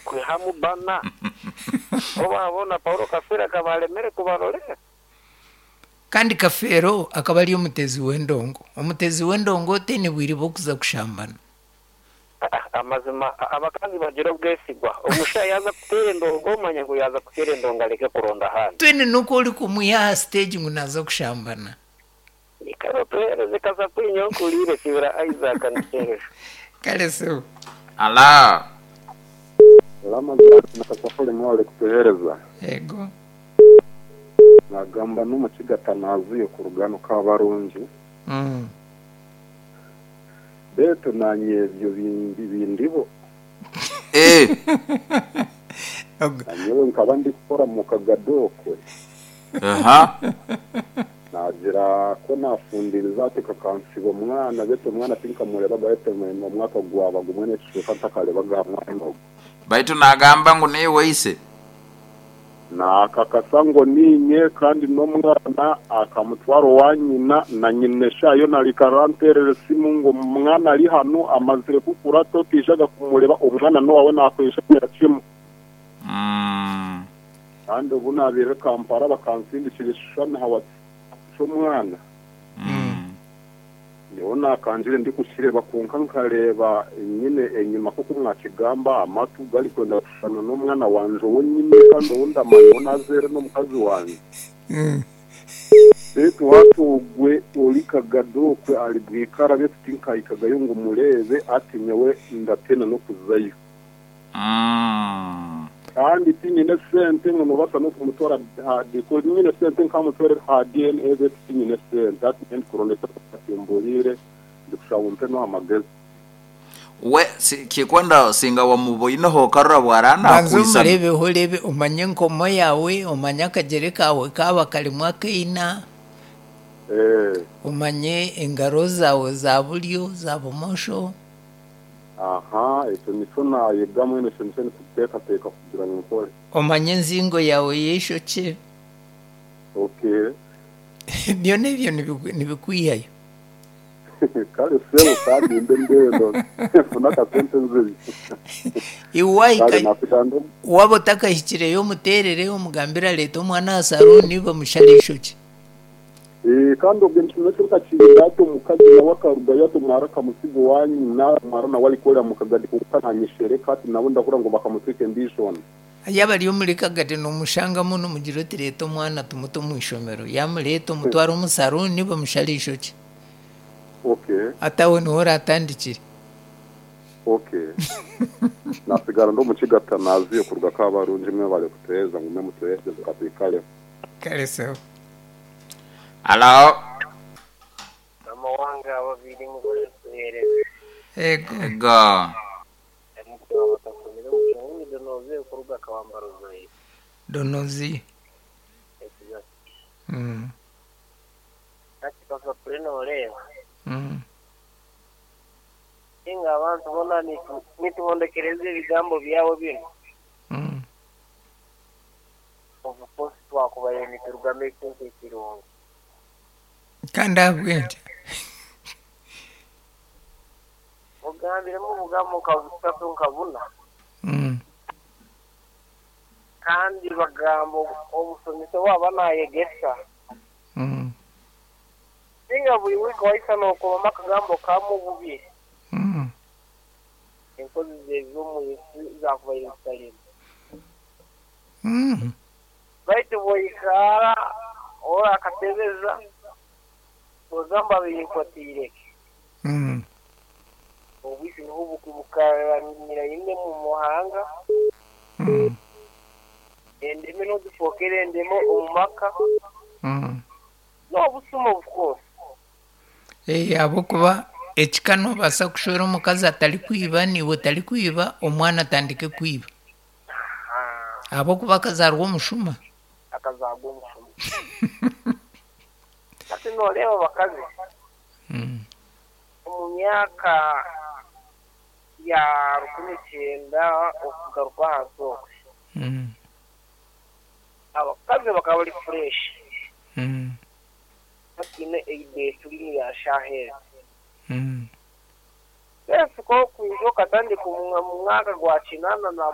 kwe hamubana bo babona paul kafere akabaremere kubarorera kandi kafero akaba ariyo mutezi w'endongo umutezi w'endongo tenebwire bo kuza kushambana Ah, amazima abakazi bagira ubwesigwa umusha yaza kutera endongo umanya ngo yaza kutera endongo areke kuronda ahandi twene nuko uri kumuyaha stage ngo naza kushambana ikaba pere zikaza kwinyokurire sibira isaac nisejo kale so ala Salama zako na kasafuri mwale kutuhereza yego nagamba n'umucigatana wazuye ku rugano k'abarungi Mm. beto nanye ibyo bindi bindi bo e Ogo. nanyewe nkaba ndi gukora mu kagadokwe aha nagira ko nafundira izateka kansiba umwana beto umwana tinkamurebaga beto mu mwaka gwabaga umwene cuka ntakarebaga mwango baitu nagamba ngu niye waise nakakasa ngo ninye kandi n'umwana akamutwaro wa nyina na nyinesha iyo nari karanterere simu ngo mwana ari hano amazire kukura totishaga kumureba umwana n'uwawe nakwishimira kimwe Mm. kandi ubu nabire kampara bakansindikira ishushana hawa cy'umwana Mm. niho nakanjire ndi kukireba ku nka nkareba nyine inyuma kuko mwakigamba amatu gari kwenda gushushana n'umwana wanje wenyine kandi ubundi amanywa nazere n'umukazi wanjye Mm. betu watugwe uri kagadokwe ari bwikara betu tinkayikagayo ngo murebe ati nyewe ndatena no kuzayo Mm. kandi tinyine sente ngo nubasa no kumutora hadiko nyine sente nkamutore ha dna betu tinyine sente ati nyewe ndikurondeka asimburire ndikushaba umpe no amagezi we si, kikwanda singa wamuboineho karora bwarana banza kuisana umurebeho urebe umanye inkomo yawe umanye akagere kawe kaba karimo akina eh umanye ingaro zawe za buryo za bumosho aha icyo nicyo nayega mwene icyo nicyo ndikutekateka kugira ngo nkore umanye inzingo yawe y'ishoke okay ibyo n'ibyo ntibigu- ntibikwihayo kare sebu kandi mbe ndendo funakasente nzizi iwayika kare nakuganda waba utakayishyikireyo umuterere umugambira leta umwana asaro niba mushare ishoke Eh, kandi ubwo nshimye cyo kakigirato mukazi nawe akaruga yato mwara kamusigo wanyu na mwara nawe arikorera mukagadi kukantanyishere kati nabo ndakura ngo bakamutwike mbishona yaba ariyo muri kagari ni umushangamo n'umugira uti leta umwana tumuto mu ishomero yama leta umutwara umusaro niba mushare ishoke okay atawe niho uratandikire okay nasigara ndo mucigata naziye kuruga kabarunji mwe bari kutuheza ngo mwe mutuheze tukatwikaleho kareseho ala mama wange ababiri mugoje kuhereza yego ego mukuru batakomeza umucanga w'imidonoze ukorwa akawambara uzayi donozi Mm, ati papa kuri noreba mm. inga abantu bona nitu- nitubondekereze ibigambo byawe bino Mm. ubu kose twakubaye niturugamye cyose kirunga kandi abwenge mugambiremo ubugambo ukabutatu nkabuna Mm, kandi bagambo obusomesa waba nayegesa mm, inga buri wika wahisa nokobamo akagambo kamububye mm. enkozi zezo mu isi zakubaye nitalima Mm. baitu boikara ora akatebeza bozamba biyinfatireke Mm. obwisi niho buku bukaramira yine mu muhanga Mm. endeme nodufokera endemo omumaka Mm. n'obusuma obukose Eh, abo kuba ekikano basa kushora omukazi atari kwiba niwe tari kwiba omwana atandike kwiba abokuba akazarwa omushuma akazagwa omushuma ati nooreeba bakazi Mm, omu myaka ya rukumi kyenda okugaruka ahansi okwe mm, abakazi bakaba bari fureshi mm, bakiine eideetu rini yashahera mm. bese ko kwinjoka tandika mu mwaka gwa kinana na